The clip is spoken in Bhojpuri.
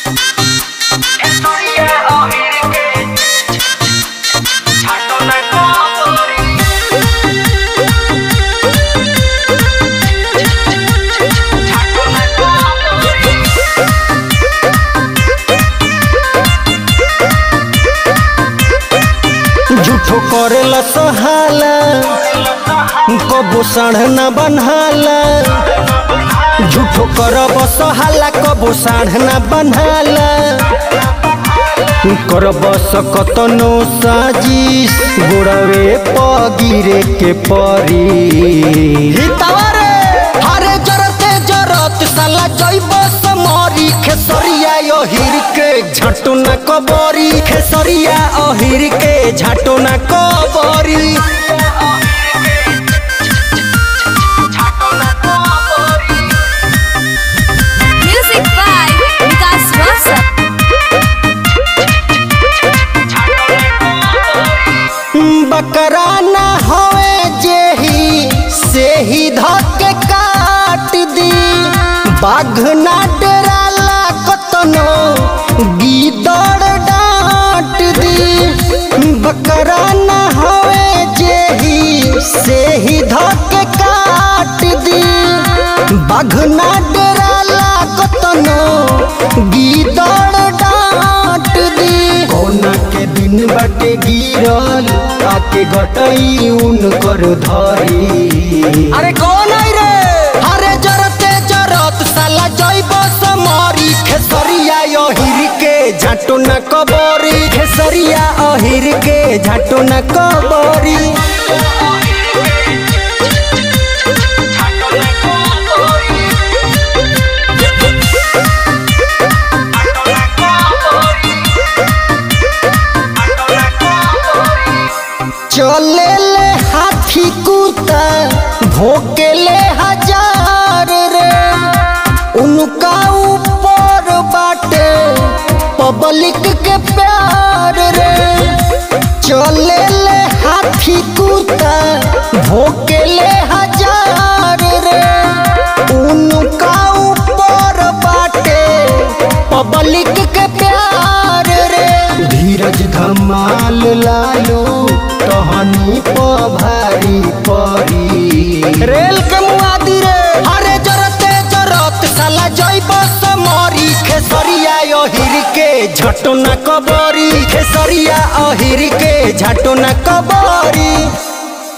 झूठो करेला सहाला कबो साढ़ न बनहाला झूठो करब सहाला कबो साढ़ न बनहाला करब सकतनो साजिश गोड़वे पगिरे के परी हितवारे हरे जरते जरत साला जैब समरी खेसरिया अहिर के झटो न कबरी खेसरिया अहिर के झटो न कबरी Music by Vikas Rasa. बकरा न होए जेही से ही धके काट दी बाघ ना डराला कतनो गीदड़ डांट दी बकरा न होए जेही से ही धके काट दी बाघ ना डराला कतनो गीदड़ डांट दी कोना के दिन बाटे गिरल आके गटई उनकर धरी अरे कौन आई रे अरे जरते जरत साला जैब समरी खेसरिया अहिर के झाटो न कबरी खेसरिया अहिर के झाटो न कबरी चले ले हाथी कुत्ता भोके ले हजार रे उनका ऊपर बाटे पब्लिक के प्यार रे चले ले हाथी कुत्ता भोके ले हजार रे उनका ऊपर बाटे पब्लिक के प्यार रे धीरज धमाल लालो टहनी प भारी परी रेल के मुआदी रे अरे जरते जरत साला जैब समरी खेसरिया अहिर के झटो न कबरी खेसरिया अहिर के झटो न कबरी